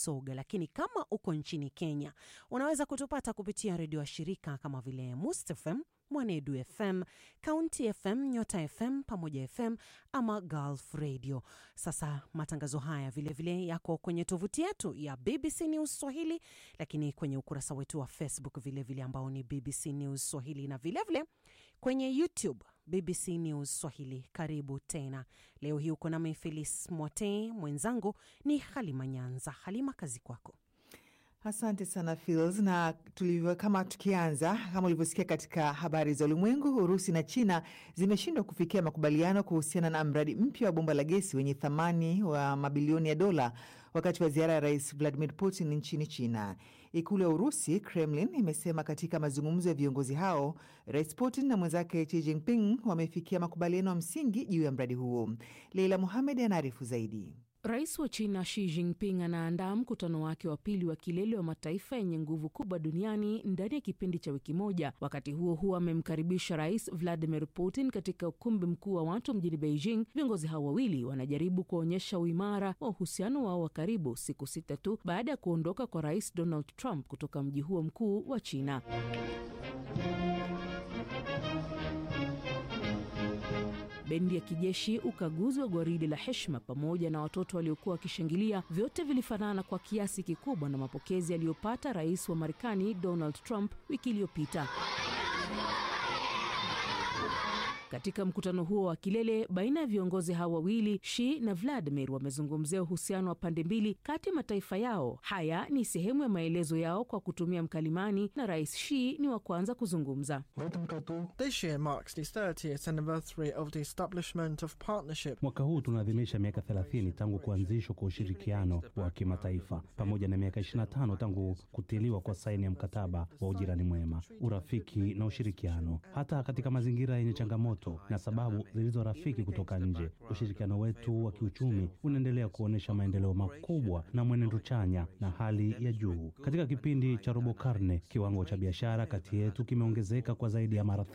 Busoga, lakini kama uko nchini Kenya unaweza kutupata kupitia redio wa shirika kama vile Must FM, Mwanedu FM, County FM, Nyota FM, Pamoja FM ama Gulf Radio. Sasa matangazo haya vilevile vile yako kwenye tovuti yetu ya BBC News Swahili, lakini kwenye ukurasa wetu wa Facebook vilevile vile ambao ni BBC News Swahili na vilevile vile kwenye YouTube BBC News Swahili. Karibu tena. Leo hii uko nami Felis Mwote, mwenzangu ni Halima Nyanza. Halima, kazi kwako. Asante sana Fils, na tulivyo kama tukianza, kama ulivyosikia katika habari za ulimwengu, Urusi na China zimeshindwa kufikia makubaliano kuhusiana na mradi mpya wa bomba la gesi wenye thamani wa mabilioni ya dola wakati wa ziara ya Rais Vladimir Putin nchini China. Ikulu ya Urusi, Kremlin, imesema katika mazungumzo ya viongozi hao, Rais Putin na mwenzake Xi Jinping wamefikia makubaliano ya msingi juu ya mradi huo. Leila Muhamed anaarifu zaidi. Rais wa China Xi Jinping anaandaa mkutano wake wa pili wa kilele wa mataifa yenye nguvu kubwa duniani ndani ya kipindi cha wiki moja. Wakati huo huo, amemkaribisha Rais Vladimir Putin katika ukumbi mkuu wa watu mjini Beijing. Viongozi hao wawili wanajaribu kuonyesha uimara wa uhusiano wao wa karibu, siku sita tu baada ya kuondoka kwa Rais Donald Trump kutoka mji huo mkuu wa China. Bendi ya kijeshi, ukaguzi wa gwaridi la heshima pamoja na watoto waliokuwa wakishangilia, vyote vilifanana kwa kiasi kikubwa na mapokezi aliyopata rais wa Marekani Donald Trump wiki iliyopita. Katika mkutano huo wa kilele baina ya viongozi hao wawili, Xi na Vladimir wamezungumzia uhusiano wa pande mbili kati ya mataifa yao. Haya ni sehemu ya maelezo yao kwa kutumia mkalimani, na rais Xi ni wa kwanza kuzungumza. Mwaka huu tunaadhimisha miaka 30 tangu kuanzishwa kwa ushirikiano wa kimataifa pamoja na miaka 25 tangu kutiliwa kwa saini ya mkataba wa ujirani mwema, urafiki na ushirikiano, hata katika mazingira yenye changamoto na sababu zilizo rafiki kutoka nje. Ushirikiano wetu wa kiuchumi unaendelea kuonyesha maendeleo makubwa na mwenendo chanya na hali ya juu. Katika kipindi cha robo karne, kiwango cha biashara kati yetu kimeongezeka kwa zaidi ya mara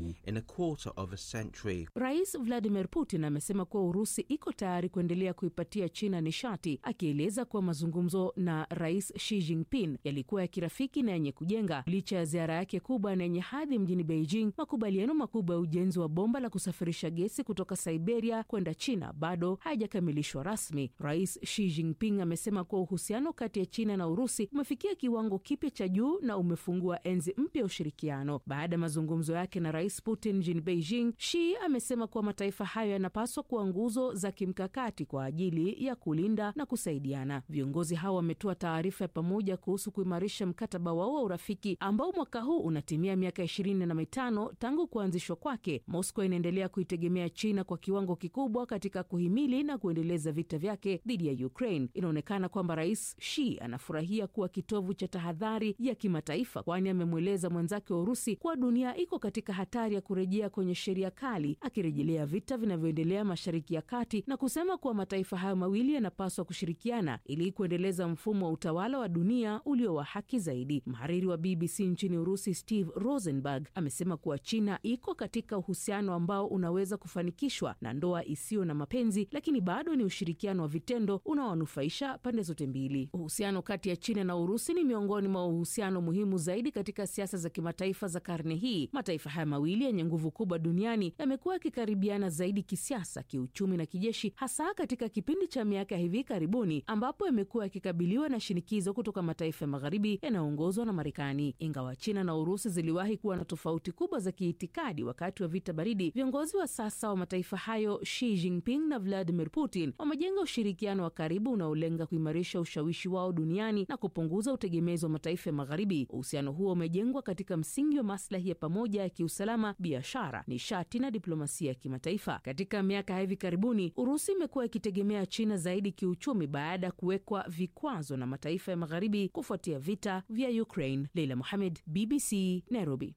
30. Rais Vladimir Putin amesema kuwa Urusi iko tayari kuendelea kuipatia China nishati, akieleza kuwa mazungumzo na Rais Xi Jinping yalikuwa ya kirafiki na yenye kujenga. Licha ya ziara yake kubwa na yenye hadhi mjini Beijing, makubaliano makubwa ya ujenzi wa bomba la kusafirisha gesi kutoka Siberia kwenda China bado hayajakamilishwa rasmi. Rais Xi Jinping amesema kuwa uhusiano kati ya China na Urusi umefikia kiwango kipya cha juu na umefungua enzi mpya ya ushirikiano. Baada ya mazungumzo yake na Rais Putin mjini Beijing, Xi amesema kuwa mataifa hayo yanapaswa kuwa nguzo za kimkakati kwa ajili ya kulinda na kusaidiana. Viongozi hao wametoa taarifa ya pamoja kuhusu kuimarisha mkataba wao wa urafiki ambao mwaka huu unatimia miaka ishirini na mitano tangu kuanzishwa kwake. Moscow inaendelea kuitegemea China kwa kiwango kikubwa katika kuhimili na kuendeleza vita vyake dhidi ya Ukraine. Inaonekana kwamba Rais Xi anafurahia kuwa kitovu cha tahadhari ya kimataifa, kwani amemweleza mwenzake wa Urusi kuwa dunia iko katika hatari ya kurejea kwenye sheria kali, akirejelea vita vinavyoendelea Mashariki ya Kati na kusema kuwa mataifa hayo mawili yanapaswa kushirikiana ili kuendeleza mfumo wa utawala wa dunia ulio wa haki zaidi. Mhariri wa BBC nchini Urusi Steve Rosenberg amesema kuwa China iko katika uhusiano ambao unaweza kufanikishwa na ndoa isiyo na mapenzi, lakini bado ni ushirikiano wa vitendo unaowanufaisha pande zote mbili. Uhusiano kati ya China na Urusi ni miongoni mwa uhusiano muhimu zaidi katika siasa za kimataifa za karne hii. Mataifa haya mawili yenye nguvu kubwa duniani yamekuwa yakikaribiana zaidi kisiasa, kiuchumi na kijeshi, hasa katika kipindi cha miaka ya hivi karibuni ambapo yamekuwa yakikabiliwa na shinikizo kutoka mataifa ya magharibi yanayoongozwa na Marekani. Ingawa China na Urusi ziliwahi kuwa na tofauti kubwa za kiitikadi wakati wa vita baridi, viongozi wa sasa wa mataifa hayo Xi Jinping na Vladimir Putin wamejenga ushirikiano wa karibu unaolenga kuimarisha ushawishi wao duniani na kupunguza utegemezi wa mataifa ya magharibi. Uhusiano huo umejengwa katika msingi wa maslahi ya pamoja ya kiusalama, biashara, nishati na diplomasia ya kimataifa. Katika miaka ya hivi karibuni, Urusi imekuwa ikitegemea China zaidi kiuchumi baada ya kuwekwa vikwazo na mataifa ya magharibi kufuatia vita vya Ukraine. Leila Mohamed, BBC, Nairobi.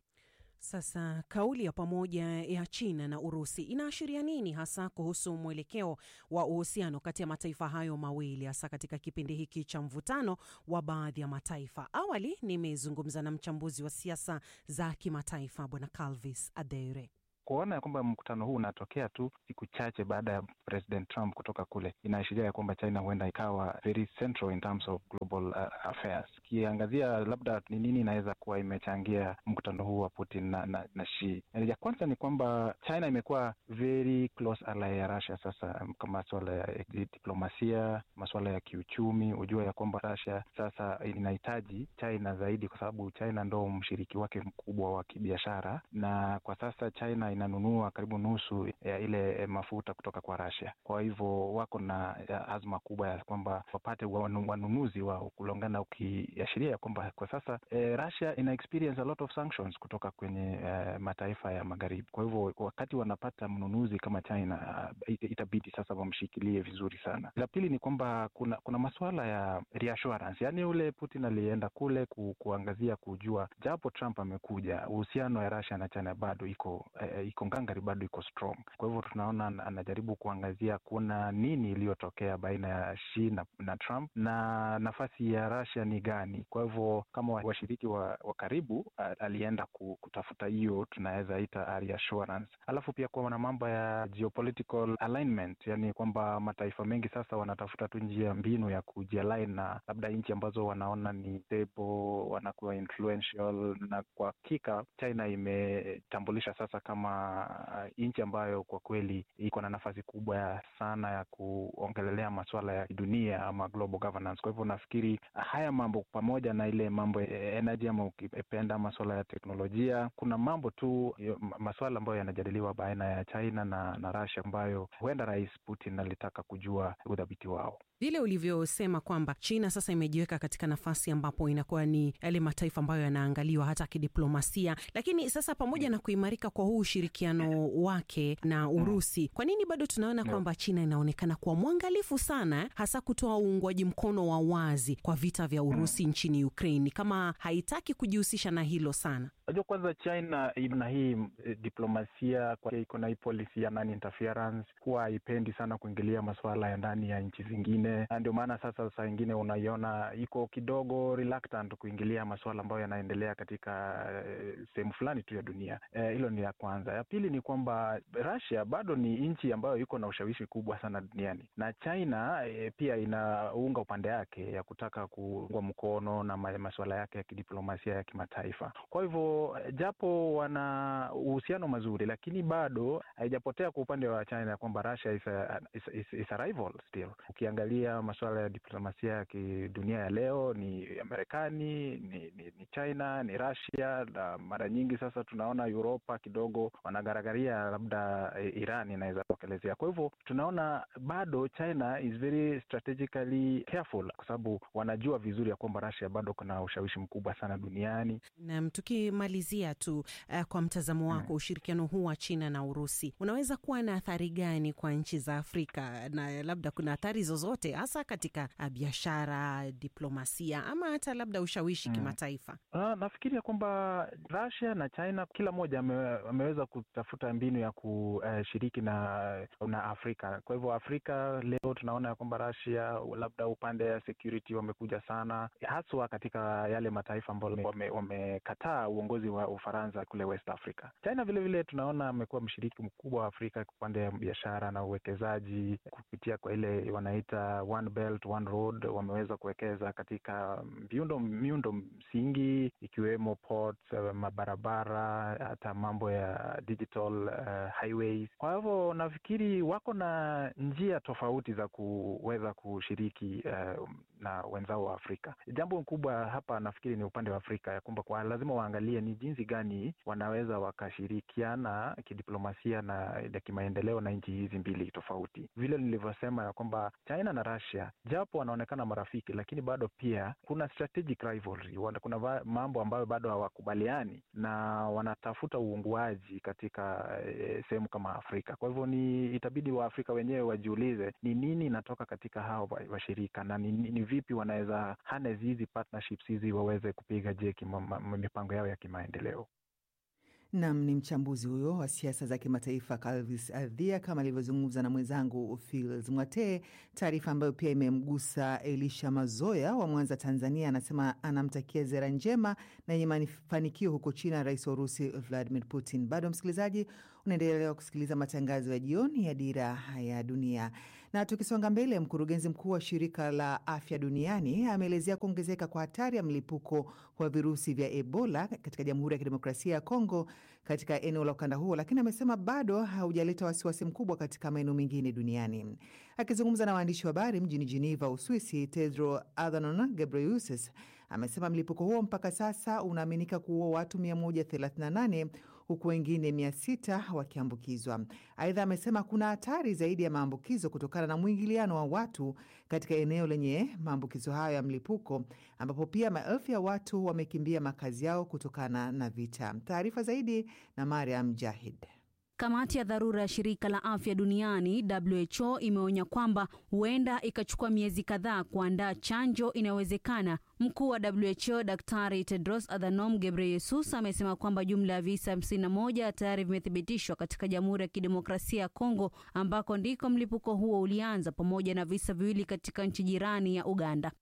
Sasa kauli ya pamoja ya China na Urusi inaashiria nini hasa kuhusu mwelekeo wa uhusiano kati ya mataifa hayo mawili hasa katika kipindi hiki cha mvutano wa baadhi ya mataifa? Awali nimezungumza na mchambuzi wa siasa za kimataifa Bwana Calvis Adere. kuona ya kwamba mkutano huu unatokea tu siku chache baada ya President Trump kutoka kule, inaashiria ya kwamba China huenda ikawa very central in terms of global uh, affairs. Ukiangazia labda ni nini inaweza kuwa imechangia mkutano huu wa Putin na, na, na Xi. Ya kwanza ni kwamba China imekuwa very close ally ya Russia sasa, kama masuala ya diplomasia, masuala ya kiuchumi. Hujua ya kwamba Russia sasa inahitaji China zaidi, kwa sababu China ndo mshiriki wake mkubwa wa kibiashara, na kwa sasa China inanunua karibu nusu ya ile mafuta kutoka kwa Russia. Kwa hivyo wako na azma kubwa ya kwamba wapate wanunuzi wao kulingana, ukiashiria ya kwamba kwa sasa eh, Russia ina experience a lot of sanctions kutoka kwenye eh, mataifa ya magharibi. Kwa hivyo wakati wanapata mnunuzi kama China uh, itabidi sasa wamshikilie vizuri sana. La pili ni kwamba kuna kuna masuala ya reassurance, yaani ule Putin alienda kule ku, kuangazia kujua, japo Trump amekuja, uhusiano ya Russia na China bado iko eh, iko ngangari, bado iko strong. Kwa hivyo tunaona anajaribu kuangazia kuna nini iliyotokea baina ya Xi na, na Trump na nafasi ya Russia ni gani. Kwa hivyo kama washiriki wa, wa karibu alienda kutafuta hiyo tunaweza ita reassurance. Alafu pia kuna mambo ya geopolitical alignment, yani kwamba mataifa mengi sasa wanatafuta tu njia mbinu ya kujialign na labda nchi ambazo wanaona ni stable, wanakuwa influential, na kwa hakika China imetambulisha sasa kama nchi ambayo kwa kweli iko na nafasi kubwa sana ya kuongelelea masuala ya dunia ama global governance. Kwa hivyo nafikiri haya mambo pamoja na ile mambo ya energy ama ukipenda masuala ya teknolojia, kuna mambo tu masuala ambayo yanajadiliwa baina ya China na, na Russia ambayo huenda Rais Putin alitaka kujua udhabiti wao vile ulivyosema kwamba China sasa imejiweka katika nafasi ambapo inakuwa ni yale mataifa ambayo yanaangaliwa hata kidiplomasia. Lakini sasa pamoja na kuimarika kwa huu ushirikiano wake na Urusi, kwa nini bado tunaona kwamba China inaonekana kuwa mwangalifu sana, hasa kutoa uungwaji mkono wa wazi kwa vita vya Urusi nchini Ukraine, kama haitaki kujihusisha na hilo sana? Unajua, kwanza China ina hii e, diplomasia iko na hii policy ya non interference, huwa haipendi sana kuingilia masuala ya ndani ya nchi zingine, na ndio maana sasa saa ingine unaiona iko kidogo reluctant kuingilia masuala ambayo yanaendelea katika e, sehemu fulani tu ya dunia. Hilo e, ni ya kwanza. Ya pili ni kwamba Russia bado ni nchi ambayo iko na ushawishi kubwa sana duniani, na China e, pia inaunga upande yake ya kutaka kuungwa mkono na masuala yake ya kidiplomasia ya kimataifa. Kwa hivyo japo wana uhusiano mazuri, lakini bado haijapotea kwa upande wa China kwamba Russia is a, is, is, is a rival still. Ukiangalia masuala ya diplomasia ya kidunia ya leo ni Marekani, ni, ni, ni China, ni Russia, na mara nyingi sasa tunaona Uropa kidogo wanagaragaria labda Iran inaweza tokelezea. Kwa hivyo tunaona bado China is very strategically careful, kwa sababu wanajua vizuri ya kwamba Russia bado kuna ushawishi mkubwa sana duniani. Naam, tukimalizia tu uh, kwa mtazamo wako hmm, ushirikiano huu wa China na Urusi unaweza kuwa na athari gani kwa nchi za Afrika, na labda kuna athari zozote hasa katika uh, biashara, diplomasia ama hata labda ushawishi hmm, kimataifa? Uh, nafikiri ya kwamba Russia na China kila mmoja ame, ameweza kutafuta mbinu ya kushiriki na, na Afrika. Kwa hivyo Afrika leo tunaona ya kwamba Russia labda upande ya security wamekuja sana, haswa katika yale mataifa ambayo wamekataa wame uongozi wa Ufaransa kule West Africa. China vilevile vile tunaona amekuwa mshiriki mkubwa wa Afrika upande ya biashara na uwekezaji kupitia kwa ile wanaita One Belt One Road. Wameweza kuwekeza katika miundo miundo msingi ikiwemo ports, mabarabara, hata mambo ya digital uh, highways. Kwa hivyo nafikiri wako na njia tofauti za kuweza kushiriki uh, na wenzao wa Afrika. Jambo kubwa hapa nafikiri ni upande wa Afrika ya kwamba kwa lazima waangalie ni jinsi gani wanaweza wakashirikiana kidiplomasia na ya kimaendeleo na nchi hizi mbili tofauti. Vile nilivyosema ya kwamba China na Russia japo wanaonekana marafiki, lakini bado pia kuna strategic rivalry, kuna mambo ambayo bado hawakubaliani na wanatafuta uunguaji katika e, sehemu kama Afrika. Kwa hivyo ni itabidi Waafrika wenyewe wajiulize ni nini inatoka katika hao washirika na ni, ni vipi wanaweza harness hizi partnerships hizi waweze kupiga jeki mipango yao ya kimaendeleo. Nam ni mchambuzi huyo wa siasa za kimataifa Calvis Adhia, kama alivyozungumza na mwenzangu Fils Mwatee. Taarifa ambayo pia imemgusa Elisha Mazoya wa Mwanza, Tanzania, anasema anamtakia zera njema na yenye mafanikio huko China rais wa Urusi Vladimir Putin. Bado msikilizaji, unaendelea kusikiliza matangazo ya jioni ya Dira ya Dunia. Na tukisonga mbele, mkurugenzi mkuu wa shirika la afya duniani ameelezea kuongezeka kwa hatari ya mlipuko wa virusi vya Ebola katika Jamhuri ya Kidemokrasia ya Kongo katika eneo la ukanda huo, lakini amesema bado haujaleta wasiwasi mkubwa katika maeneo mengine duniani. Akizungumza na waandishi wa habari mjini Geneva, Uswisi, Tedros Adhanom Ghebreyesus amesema mlipuko huo mpaka sasa unaaminika kuua watu 138 huku wengine 600 wakiambukizwa. Aidha, amesema kuna hatari zaidi ya maambukizo kutokana na mwingiliano wa watu katika eneo lenye maambukizo hayo ya mlipuko, ambapo pia maelfu ya watu wamekimbia makazi yao kutokana na vita. Taarifa zaidi na Mariam Jahid. Kamati ya dharura ya shirika la afya duniani WHO imeonya kwamba huenda ikachukua miezi kadhaa kuandaa chanjo inayowezekana. Mkuu wa WHO Daktari Tedros Adhanom Ghebreyesus amesema kwamba jumla ya visa 51 tayari vimethibitishwa katika Jamhuri ya Kidemokrasia ya Kongo ambako ndiko mlipuko huo ulianza, pamoja na visa viwili katika nchi jirani ya Uganda.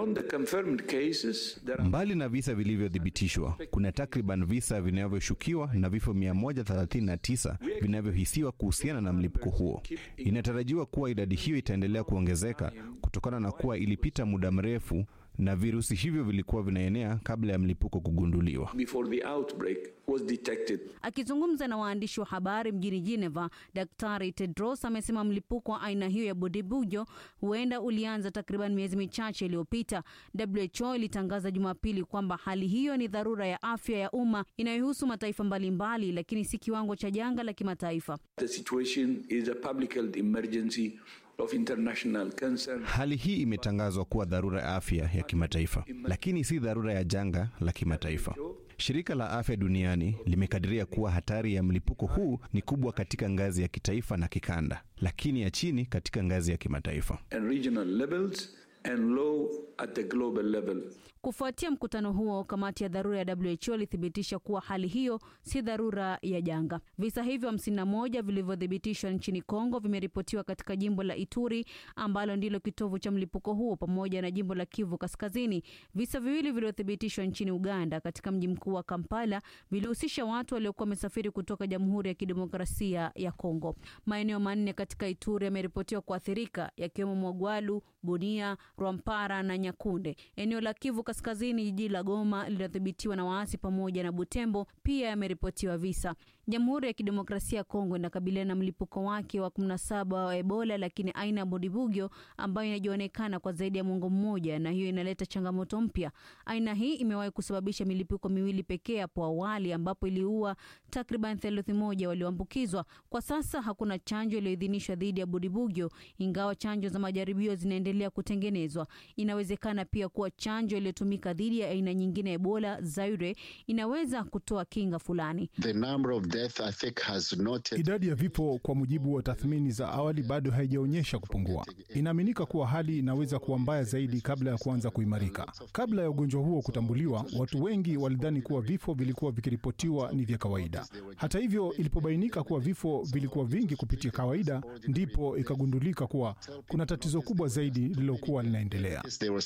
Mbali na visa vilivyothibitishwa, kuna takriban visa vinavyoshukiwa na vifo 139 vinavyohisiwa kuhusiana na mlipuko huo. Inatarajiwa kuwa idadi hiyo itaendelea kuongezeka kutokana na kuwa ilipita muda mrefu na virusi hivyo vilikuwa vinaenea kabla ya mlipuko kugunduliwa. Akizungumza na waandishi wa habari mjini Geneva, Daktari Tedros amesema mlipuko wa aina hiyo ya Bodibujo huenda ulianza takriban miezi michache iliyopita. WHO ilitangaza Jumapili kwamba hali hiyo ni dharura ya afya ya umma inayohusu mataifa mbalimbali mbali, lakini si kiwango cha janga la kimataifa. Of international concern. Hali hii imetangazwa kuwa dharura ya afya ya kimataifa, lakini si dharura ya janga la kimataifa. Shirika la Afya Duniani limekadiria kuwa hatari ya mlipuko huu ni kubwa katika ngazi ya kitaifa na kikanda, lakini ya chini katika ngazi ya kimataifa. And regional levels and low at the global level. Kufuatia mkutano huo, kamati ya dharura ya WHO ilithibitisha kuwa hali hiyo si dharura ya janga. Visa hivyo hamsini na moja vilivyothibitishwa nchini Kongo vimeripotiwa katika jimbo la Ituri ambalo ndilo kitovu cha mlipuko huo pamoja na jimbo la Kivu Kaskazini. Visa viwili vilivyothibitishwa nchini Uganda katika mji mkuu wa Kampala vilihusisha watu waliokuwa wamesafiri kutoka Jamhuri ya Kidemokrasia ya Kongo. Maeneo manne katika Ituri yameripotiwa kuathirika yakiwemo Mwagwalu, Bunia, Rwampara na Nyakunde. Eneo la Kivu Kaskazini, jiji la Goma linadhibitiwa na waasi pamoja na Butembo pia yameripotiwa visa. Jamhuri ya Kidemokrasia ya Kongo inakabiliana na mlipuko wake wa 17 wa Ebola, lakini aina ya Bundibugyo ambayo inajionekana kwa zaidi ya mwongo mmoja, na hiyo inaleta changamoto mpya. Aina hii imewahi kusababisha milipuko miwili pekee hapo awali, ambapo iliua takriban theluthi moja walioambukizwa. Kwa sasa hakuna chanjo iliyoidhinishwa dhidi ya Bundibugyo, ingawa chanjo za majaribio zinaendelea kutengenezwa. Inawezekana pia kuwa chanjo iliyotumika dhidi ya aina nyingine ya Ebola Zaire inaweza kutoa kinga fulani. The number of death, I think, has not... Idadi ya vifo kwa mujibu wa tathmini za awali bado haijaonyesha kupungua. Inaaminika kuwa hali inaweza kuwa mbaya zaidi kabla ya kuanza kuimarika. Kabla ya ugonjwa huo kutambuliwa, watu wengi walidhani kuwa vifo vilikuwa vikiripotiwa ni vya kawaida. Hata hivyo, ilipobainika kuwa vifo vilikuwa vingi kupitia kawaida, ndipo ikagundulika kuwa kuna tatizo kubwa zaidi lililokuwa linaendelea.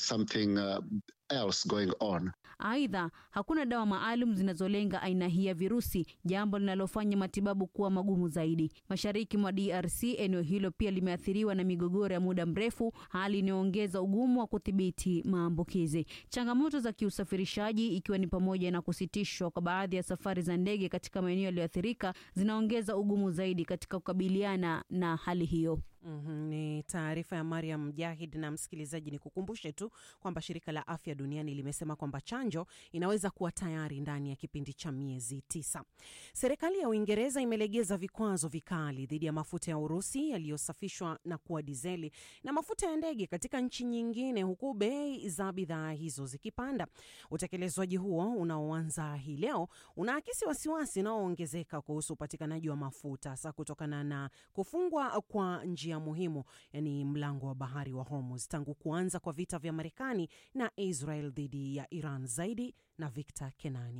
else going on. Aidha, hakuna dawa maalum zinazolenga aina hii ya virusi, jambo linalofanya matibabu kuwa magumu zaidi. Mashariki mwa DRC, eneo hilo pia limeathiriwa na migogoro ya muda mrefu, hali inayoongeza ugumu wa kudhibiti maambukizi. Changamoto za kiusafirishaji, ikiwa ni pamoja na kusitishwa kwa baadhi ya safari za ndege katika maeneo yaliyoathirika, zinaongeza ugumu zaidi katika kukabiliana na hali hiyo. Mm -hmm, ni taarifa ya Mariam Mujahid. Na msikilizaji, ni kukumbushe tu kwamba shirika la afya duniani limesema kwamba chanjo inaweza kuwa tayari ndani ya kipindi cha miezi tisa. Serikali ya Uingereza imelegeza vikwazo vikali dhidi ya mafuta ya Urusi yaliyosafishwa na kuwa dizeli na mafuta ya ndege katika nchi nyingine, huku bei za bidhaa hizo zikipanda. Utekelezwaji huo unaoanza hii leo unaakisi wasiwasi unaoongezeka kuhusu upatikanaji wa mafuta hasa kutokana na kufungwa kwa njia muhimu yani mlango wa bahari wa Hormuz tangu kuanza kwa vita vya Marekani na Israel dhidi ya Iran. Zaidi na Victor Kenani.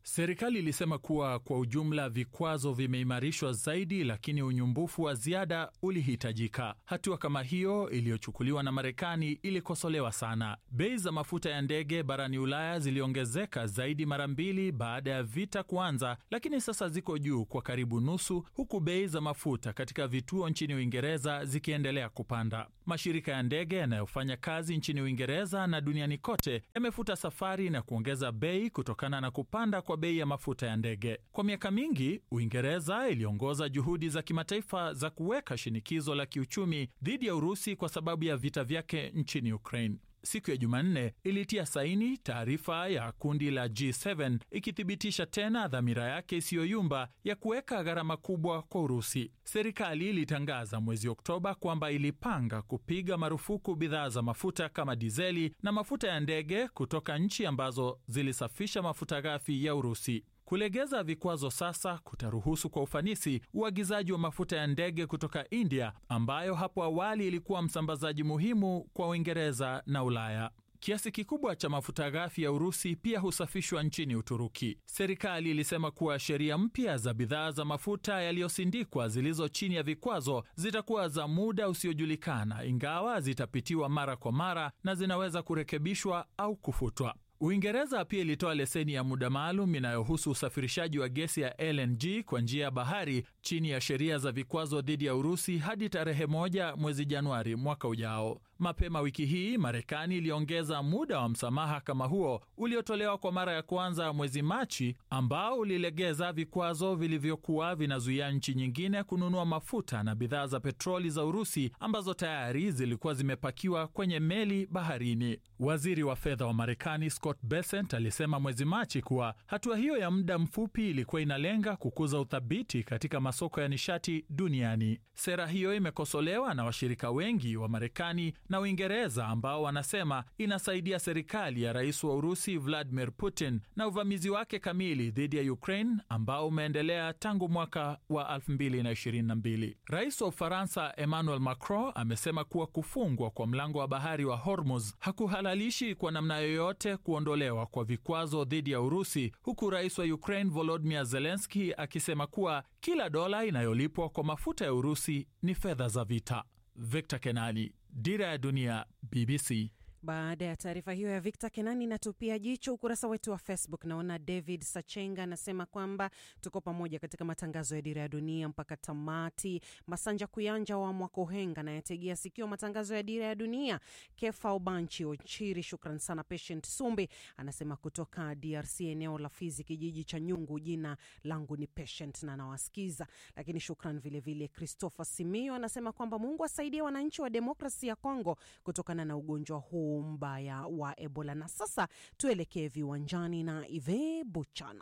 Serikali ilisema kuwa kwa ujumla vikwazo vimeimarishwa zaidi, lakini unyumbufu wa ziada ulihitajika. Hatua kama hiyo iliyochukuliwa na Marekani ilikosolewa sana. Bei za mafuta ya ndege barani Ulaya ziliongezeka zaidi mara mbili baada ya vita kuanza, lakini sasa ziko juu kwa karibu nusu, huku bei za mafuta katika vituo nchini Uingereza zikiendelea kupanda. Mashirika ya ndege yanayofanya kazi nchini Uingereza na duniani kote yamefuta safari na kuongeza bei kutokana na kupanda kwa bei ya mafuta ya ndege. Kwa miaka mingi, Uingereza iliongoza juhudi za kimataifa za kuweka shinikizo la kiuchumi dhidi ya Urusi kwa sababu ya vita vyake nchini Ukraine. Siku ya Jumanne ilitia saini taarifa ya kundi la G7 ikithibitisha tena dhamira yake isiyoyumba ya kuweka gharama kubwa kwa Urusi. Serikali ilitangaza mwezi Oktoba kwamba ilipanga kupiga marufuku bidhaa za mafuta kama dizeli na mafuta ya ndege kutoka nchi ambazo zilisafisha mafuta ghafi ya Urusi. Kulegeza vikwazo sasa kutaruhusu kwa ufanisi uagizaji wa mafuta ya ndege kutoka India ambayo hapo awali ilikuwa msambazaji muhimu kwa Uingereza na Ulaya. Kiasi kikubwa cha mafuta ghafi ya Urusi pia husafishwa nchini Uturuki. Serikali ilisema kuwa sheria mpya za bidhaa za mafuta yaliyosindikwa zilizo chini ya vikwazo zitakuwa za muda usiojulikana, ingawa zitapitiwa mara kwa mara na zinaweza kurekebishwa au kufutwa. Uingereza pia ilitoa leseni ya muda maalum inayohusu usafirishaji wa gesi ya LNG kwa njia ya bahari chini ya sheria za vikwazo dhidi ya Urusi hadi tarehe moja mwezi Januari mwaka ujao. Mapema wiki hii Marekani iliongeza muda wa msamaha kama huo uliotolewa kwa mara ya kwanza mwezi Machi, ambao ulilegeza vikwazo vilivyokuwa vinazuia nchi nyingine kununua mafuta na bidhaa za petroli za Urusi ambazo tayari zilikuwa zimepakiwa kwenye meli baharini. Waziri wa fedha wa Marekani Scott Bessent alisema mwezi Machi kuwa hatua hiyo ya muda mfupi ilikuwa inalenga kukuza uthabiti katika masoko ya nishati duniani. Sera hiyo imekosolewa na washirika wengi wa Marekani na Uingereza ambao wanasema inasaidia serikali ya rais wa Urusi Vladimir Putin na uvamizi wake kamili dhidi ya Ukraine ambao umeendelea tangu mwaka wa 2022. Rais wa Ufaransa Emmanuel Macron amesema kuwa kufungwa kwa mlango wa bahari wa Hormuz hakuhalalishi kwa namna yoyote kuondolewa kwa vikwazo dhidi ya Urusi, huku rais wa Ukraine Volodymyr Zelensky akisema kuwa kila dola inayolipwa kwa mafuta ya Urusi ni fedha za vita. Victor Kenani, Dira ya Dunia, BBC. Baada ya taarifa hiyo ya Victor Kenani, natupia jicho ukurasa wetu wa Facebook. Naona David Sachenga anasema kwamba tuko pamoja katika matangazo ya Dira ya Dunia mpaka tamati. Masanja Kuyanja wa Mwakohenga nayategea sikio matangazo ya Dira ya Dunia. Kefa Ubanchi Ochiri, shukran sana. Patient Sumbi anasema kutoka DRC, eneo la Fizi, kijiji cha Nyungu. Jina langu ni Patient na nawasikiza, lakini shukran vilevile. Christopher Simio anasema kwamba Mungu asaidie wananchi wa demokrasi ya Kongo kutokana na ugonjwa huu mbaya wa Ebola. Na sasa tuelekee viwanjani na Ive Buchana.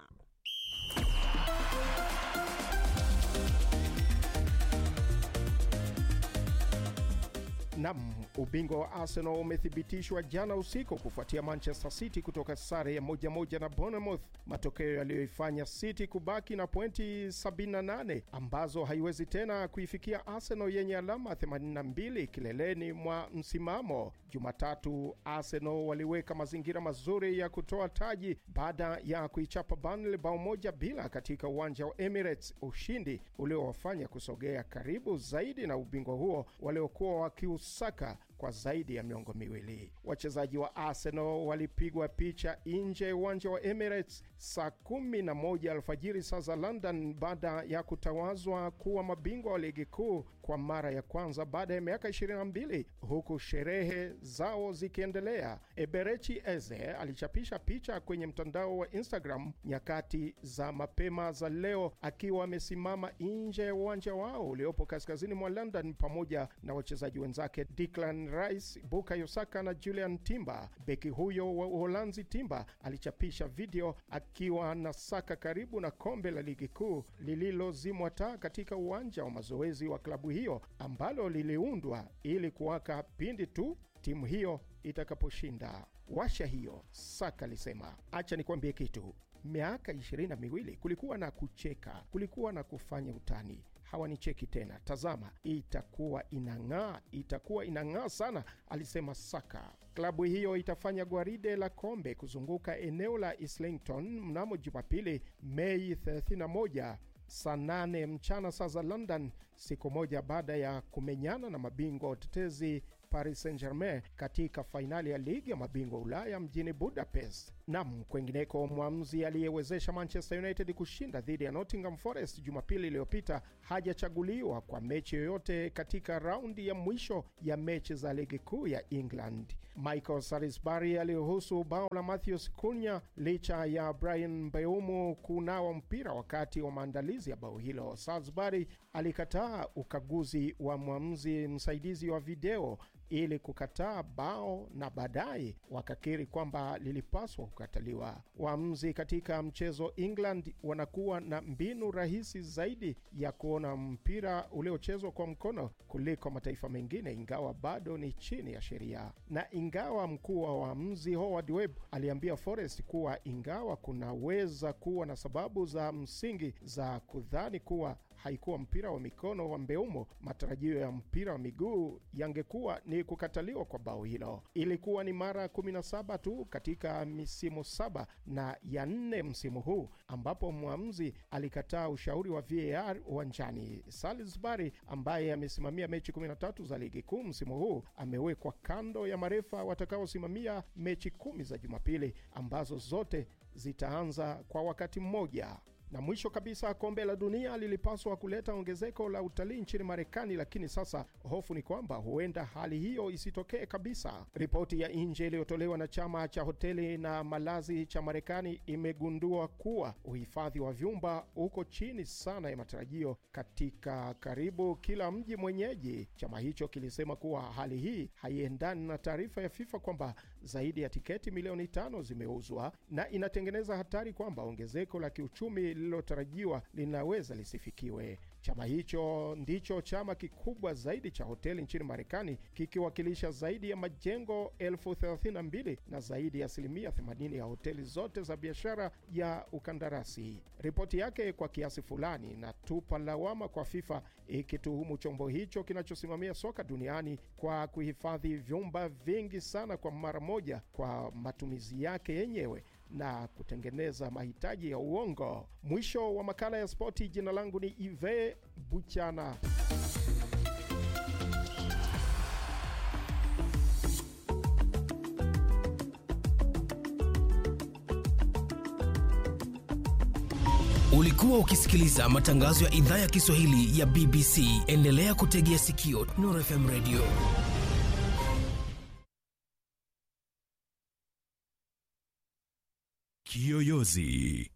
Nam, ubingwa wa Arsenal umethibitishwa jana usiku kufuatia Manchester City kutoka sare ya moja moja na Bournemouth, matokeo yaliyoifanya City kubaki na pointi 78 ambazo haiwezi tena kuifikia Arsenal yenye alama 82 kileleni mwa msimamo. Jumatatu, Arsenal waliweka mazingira mazuri ya kutoa taji baada ya kuichapa Burnley bao moja bila katika uwanja wa Emirates, ushindi uliowafanya kusogea karibu zaidi na ubingwa huo waliokuwa wakiusaka kwa zaidi ya miongo miwili. Wachezaji wa Arsenal walipigwa picha nje ya uwanja wa Emirates saa kumi na moja alfajiri saa za London baada ya kutawazwa kuwa mabingwa wa ligi kuu kwa mara ya kwanza baada ya miaka 22 huku sherehe zao zikiendelea. Eberechi Eze alichapisha picha kwenye mtandao wa Instagram nyakati za mapema za leo akiwa amesimama nje ya uwanja wao uliopo kaskazini mwa London pamoja na wachezaji wenzake Declan Rice, Bukayo Saka na Julian Timber. Beki huyo wa Uholanzi Timber alichapisha video akiwa na Saka karibu na kombe la ligi kuu lililozimwa taa katika uwanja wa mazoezi wa klabu hiyo ambalo liliundwa ili kuwaka pindi tu timu hiyo itakaposhinda washa hiyo. Saka alisema, acha nikwambie kitu, miaka ishirini na miwili kulikuwa na kucheka, kulikuwa na kufanya utani hawanicheki tena. Tazama, itakuwa inang'aa, itakuwa inang'aa sana, alisema Saka. Klabu hiyo itafanya gwaride la kombe kuzunguka eneo la Islington mnamo Jumapili, Mei 31 saa 8 mchana saa za London, siku moja baada ya kumenyana na mabingwa watetezi Paris Saint-Germain katika fainali ya ligi ya mabingwa Ulaya mjini Budapest. Nam, kwengineko, mwamuzi aliyewezesha Manchester United kushinda dhidi ya Nottingham Forest Jumapili iliyopita hajachaguliwa kwa mechi yoyote katika raundi ya mwisho ya mechi za ligi kuu ya England. Michael Salisbury aliruhusu bao la Matheus Cunha licha ya Brian Mbeumo kunawa mpira wakati wa maandalizi ya bao hilo. Salisbury alikataa ukaguzi wa mwamuzi msaidizi wa video ili kukataa bao na baadaye wakakiri kwamba lilipaswa kukataliwa. Waamuzi katika mchezo England wanakuwa na mbinu rahisi zaidi ya kuona mpira uliochezwa kwa mkono kuliko mataifa mengine, ingawa bado ni chini ya sheria. Na ingawa mkuu wa waamuzi Howard Webb aliambia Forest kuwa ingawa kunaweza kuwa na sababu za msingi za kudhani kuwa haikuwa mpira wa mikono wa Mbeumo, matarajio ya mpira wa miguu yangekuwa ni kukataliwa kwa bao hilo. Ilikuwa ni mara 17 tu katika misimu saba na ya nne msimu huu ambapo mwamuzi alikataa ushauri wa VAR uwanjani. Salisbury ambaye amesimamia mechi 13 za ligi kuu msimu huu amewekwa kando ya marefa watakaosimamia mechi kumi za Jumapili ambazo zote zitaanza kwa wakati mmoja. Na mwisho kabisa, kombe la dunia lilipaswa kuleta ongezeko la utalii nchini Marekani, lakini sasa hofu ni kwamba huenda hali hiyo isitokee kabisa. Ripoti ya nje iliyotolewa na chama cha hoteli na malazi cha Marekani imegundua kuwa uhifadhi wa vyumba uko chini sana ya matarajio katika karibu kila mji mwenyeji. Chama hicho kilisema kuwa hali hii haiendani na taarifa ya FIFA kwamba zaidi ya tiketi milioni tano zimeuzwa na inatengeneza hatari kwamba ongezeko la kiuchumi lililotarajiwa linaweza lisifikiwe. Chama hicho ndicho chama kikubwa zaidi cha hoteli nchini Marekani, kikiwakilisha zaidi ya majengo elfu thelathini na mbili na zaidi ya asilimia 80 ya hoteli zote za biashara ya ukandarasi. Ripoti yake kwa kiasi fulani inatupa lawama kwa FIFA, ikituhumu chombo hicho kinachosimamia soka duniani kwa kuhifadhi vyumba vingi sana kwa mara moja kwa matumizi yake yenyewe na kutengeneza mahitaji ya uongo. Mwisho wa makala ya spoti. Jina langu ni Ive Buchana. Ulikuwa ukisikiliza matangazo ya idhaa ya Kiswahili ya BBC. Endelea kutegea sikio Nuru FM Radio. Kiyoyozi.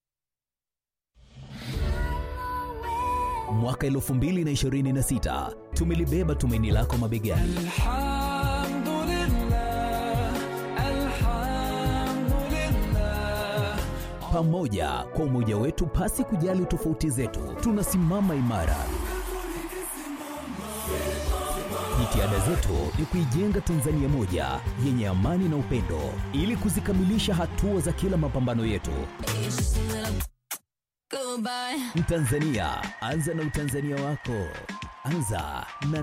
Mwaka 2026 tumelibeba tumaini lako mabegani. Pamoja kwa umoja wetu, pasi kujali tofauti zetu, tunasimama imara. Jitihada zetu ni kuijenga Tanzania moja yenye amani na upendo, ili kuzikamilisha hatua za kila mapambano yetu. Mtanzania, anza na utanzania wako. Anza na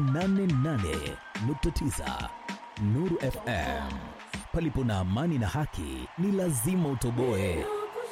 88.9 Nuru FM. Palipo na amani na haki, ni lazima utoboe.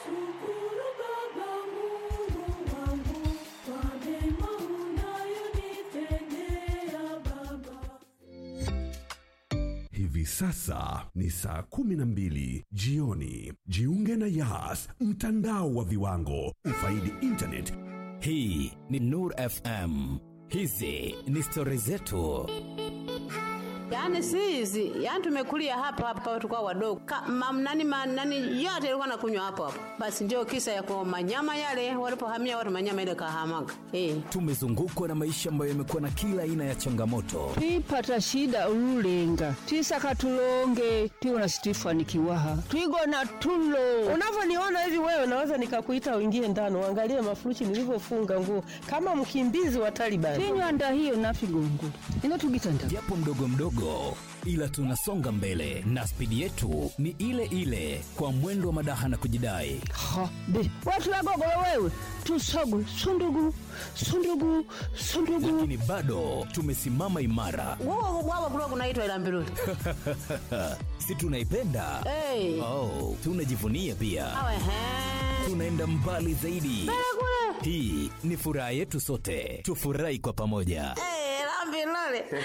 Hivi sasa ni saa kumi na mbili jioni. Jiunge na Yas, mtandao wa viwango, ufaidi internet. Hii ni Nur FM. Hizi ni stori zetu. Yaani si hizi, yaani tumekulia hapa hapa tukao wadogo. Mamnani manani yote ilikuwa nakunywa hapo hapo. Basi ndio kisa ya kwa manyama yale walipohamia watu manyama ile kahamaga. Eh. Tumezungukwa na maisha ambayo yamekuwa na kila aina ya changamoto, twipata shida ululenga twisaka tulonge twiwona situifanikiwaha twigona tulo Unavyoniona hivi wewe, naweza nikakuita uingie ndani uangalie mafurushi nilivyofunga nguo kama mkimbizi wa Taliban. tinywanda hiyo nafigongula ino tugitanda japo mdogo mdogo, kidogo, ila tunasonga mbele na spidi yetu ni ile ile, kwa mwendo wa madaha na kujidai. ha be watu wagogolo wewe tusogu sundugu sundugu sundugu Lakini bado tumesimama imara, Wao wao kulikuwa kunaitwa ila mbiruli. si tunaipenda? Eh. Oh, tunajivunia pia, Awe he. tunaenda mbali zaidi. Hii ni furaha yetu sote, tufurahi kwa pamoja. Eh, la mbiruli.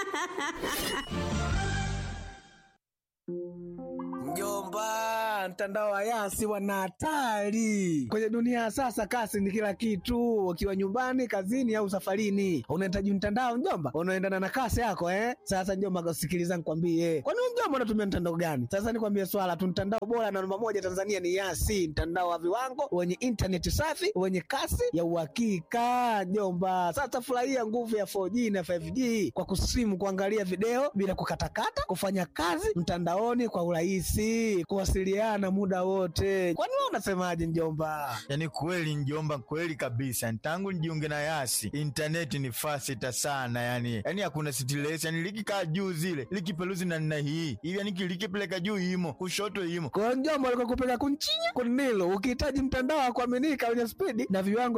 Mjomba, mtandao wa Yasi wana hatari kwenye dunia ya sasa. Kasi ni kila kitu, ukiwa nyumbani, kazini au safarini, unahitaji mtandao mjomba, unaendana na kasi yako eh. Sasa mjomba, sikiliza nikwambie, kwani wewe mjomba unatumia mtandao gani? Sasa nikwambie swala tu, mtandao bora na namba moja Tanzania ni Yasi, mtandao wa viwango wenye intaneti safi wenye kasi ya uhakika mjomba. Sasa furahia nguvu ya 4G na 5G kwa kusimu, kuangalia video bila kukatakata, kufanya kazi mtandaoni kwa urahisi, kuwasiliana muda wote. Kwani wewe unasemaje mjomba? Yaani kweli njomba, kweli kabisa. Tangu nijiunge na Yasi intaneti ni fasita sana, yani yani hakuna stress, yani likikaa juu zile likipeluzi na nina hii hivi, yani likipeleka juu imo kushoto imo Kwa hiyo mjomba, alikuwa kupeleka kunchinya kunilo, ukihitaji mtandao wa kuaminika wenye spidi na viwango